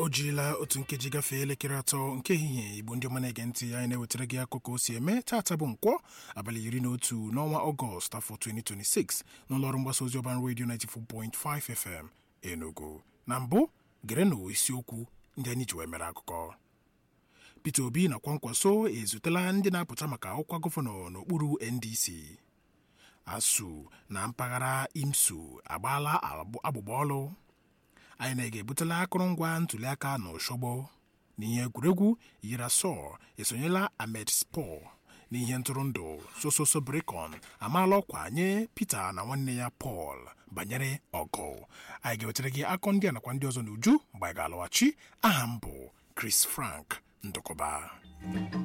o jirila otu nkeji gafee elekere atọ nke ehihie igbo ndị ọma na-ege ntị anyị na-ewetara gị akụkọ o si eme taata bụ nkwọ abalị iri na otu n'ọnwa ọgọst afọ 2026 n'ụlọọrụ mgbasa ozi ọban redio 94.5 fm enugu na mbụ gerenụ isiokwu ndị anyị ji wee mere akụkọ peter obi na kwankwaso ezutela ndị na-apụta maka ọkwa gọvanọ n'okpuru ndc asu na mpaghara imsu agbaala agbụgba ọlụ anyị na-ga-ebutela akụrụngwa ntụliaka na ụshọgbọ n'ihe egwuregwu yirasọ esonyela ahmed spor n'ihe ntụrụndụ sososo brikon amaala ọkwa nye peter na nwanne ya paul banyere ọgụ anyị ga-ewetara gị akọ ndị a nakwa ndị ọzọ n'uju mgbe anyị ga-alọghachi aha m bụ chris frank ndụkọba